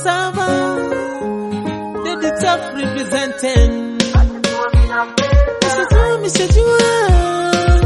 Sava, Daddy Tough representing. Mishajua, mishajua.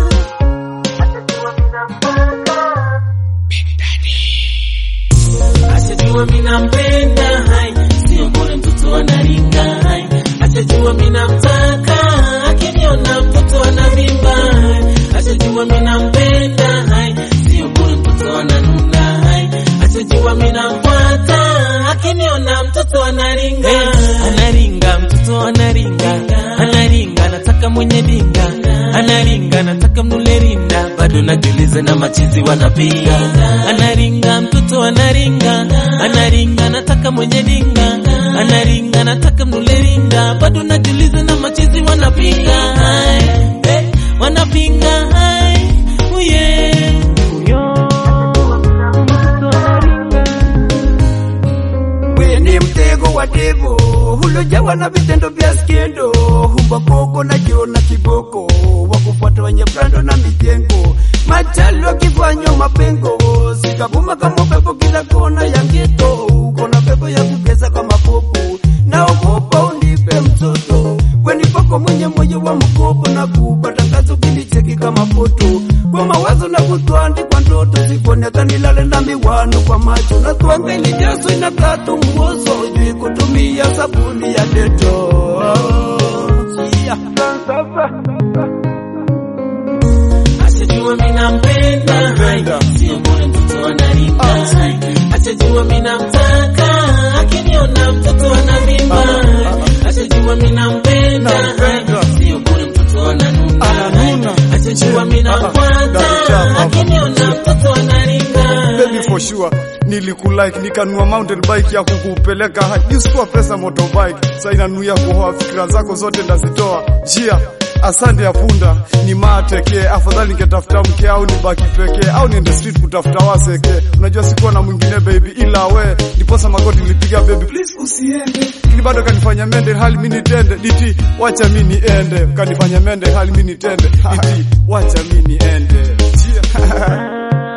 Ashajua mina mpenda hai, sio bure mtoto anaringa hai. Ashajua mina mtaka, akiniona mtoto anavimba hai. Ashajua mina mpenda hai, sio bure mtoto ananuna hai. Ashajua mina mfuata, akiniona mtoto anaringa. Anaringa, mtoto anaringa, anaringa, anataka mwenye dinga, anaringa, anataka mnule rinda, bado najiuliza na machizi wanapiga. Anaringa, mtoto anaringa, anaringa, anataka mwenye dinga, anaringa, anataka mnule rinda, bado najiuliza na machizi wanapiga. Hai, eh, wanapinga hai, oh yeah. We ni mtego wa devo ulojawa na vitendo vya skendo, humba koko na jiona kiboko, wakufuata wenye brando na mijengo, machalo akifanywa mapengo, sikabuma kama pepo kila kona ya geto, uko na pepo ya kugeza kama popo, naogopa unipe mtoto, weni poko mwenye moyo wa mkopo, na kupata kazi ukinicheki kama foto, kwa mawazo na kutwandikwa ndoto, siponeka nilale na miwano kwa macho, na twanga ilijazo inakatu mwozo, jui kutumia sabuni ya deto yeah. Ashajua mina mpenda hai, sio bure mtoto anaringa hai. Ashajua mina mtaka, akiniona mtoto anavimba hai. Ashajua mina mpenda hai, sio bure mtoto ananuna hai. Ashajua mina mfuata, akiniona mtoto anaringa Baby for sure nilikulike nikanua mountain bike ya kukupeleka hadi usikuwa pesa motorbike sasa inanuia kuhoa fikira zako zote ndazitoa jia asante ya punda ni mateke afadhali ningetafuta mke au nibaki pekee au niende street kutafuta waseke unajua sikuwa na mwingine baby ila we ndiposa magoti nilipiga baby please usiende lakini bado kanifanya mende hali mimi nitende diti wacha mimi niende kanifanya mende hali mimi nitende diti wacha mimi niende jia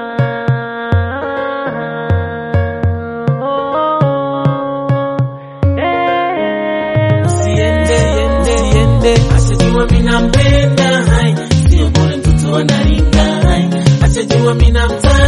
Usiende, usiende, ashajua mina mpenda hai, sio bure mtoto anaringa hai, ashajua mina mtaka